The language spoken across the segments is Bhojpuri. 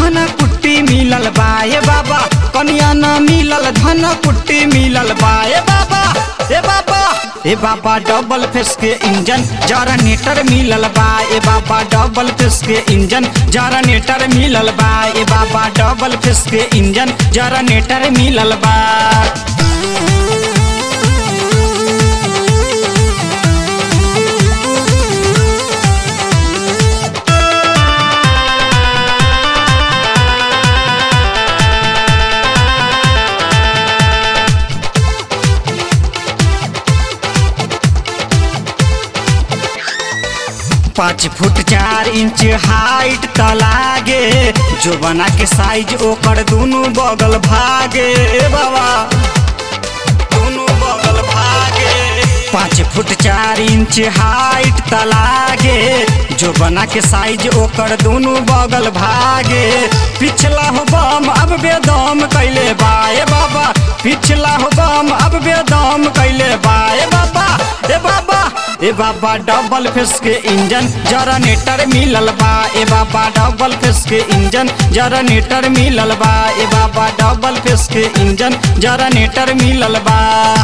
धन कुट्टी मिलल बा ए बाबा कनिया न मिलल धन कुट्टी मिलल बा ए बाबा ए बाबा ए बाबा डबल फेस के इंजन जनरेटर मिलल बा ए बाबा डबल फेस के इंजन जनरेटर मिलल बा ए बाबा डबल फेस के इंजन जनरेटर मिलल बा पाँच फुट चार इंच हाइट त लागे जो बना के साइज ओकर दुनु बगल भागे ए बाबा दुनु बगल भागे पाँच फुट चार इंच हाइट त लागे जो बना के साइज ओकर दुनु बगल भागे पिछला हो बम अब बेदम कैले बा ए बाबा पिछला हो बम अब बेदम कैले बा ए बाबा ए बाबा ए बाबा डबल फेस के इंजन जनरेटर मिलल बा ए बाबा डबल फेस के इंजन जनरेटर मिलल बा ए बाबा डबल फेस के इंजन जनरेटर मिलल बा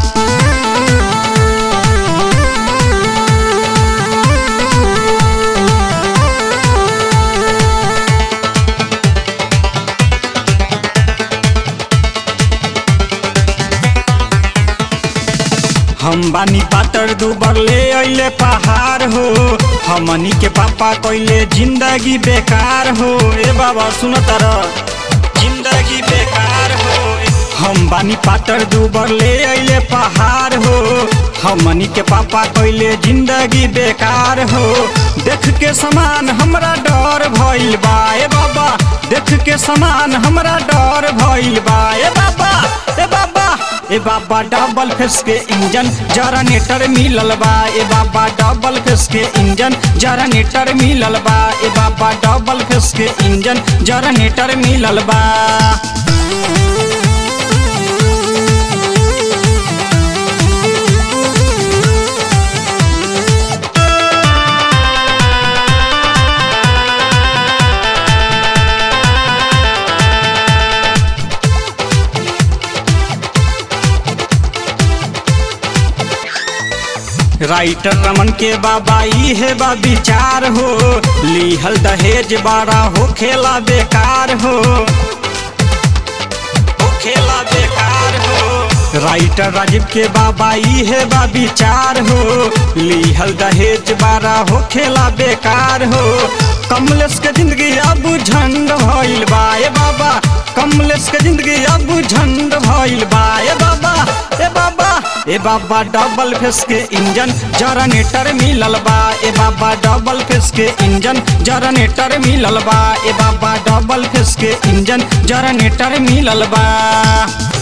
हम बानी पातर दुबर ले अइले पहाड़ हो हमनी के पापा कइले जिंदगी बेकार हो ए बाबा सुन तर जिंदगी बेकार हो हम बानी पातर दुबर ले अइले पहाड़ हो हमनी के पापा कइले जिंदगी बेकार हो देख के समान हमरा डर भइल बा ए बाबा देख के समान हमरा डर भइल बा ए बाबा ए बाबा ए बाबा डबल फेस के इंजन जनरेटर मिलल बा ए बाबा डबल फेस के इंजन जनरेटर मिलल बा ए बाबा डबल फेस के इंजन जनरेटर मिलल बा राइटर रमन के बाबा ई है बा विचार हो लिहल दहेज बारा हो खेला बेकार हो हो खेला बेकार हो राइटर राजीव के बाबा ई है बा विचार हो लिहल दहेज बारा हो खेला बेकार हो कमलेश के जिंदगी अब झंड भइल बा ए बाबा कमलेश के जिंदगी अब झंड भइल बा ए बाबा ए बाबा ए बाबा डबल फेस के इंजन जनरेटर मिलल बा ए बाबा डबल फेस के इंजन जनरेटर मिलल बा ए बाबा डबल फेस के इंजन जनरेटर मिलल बा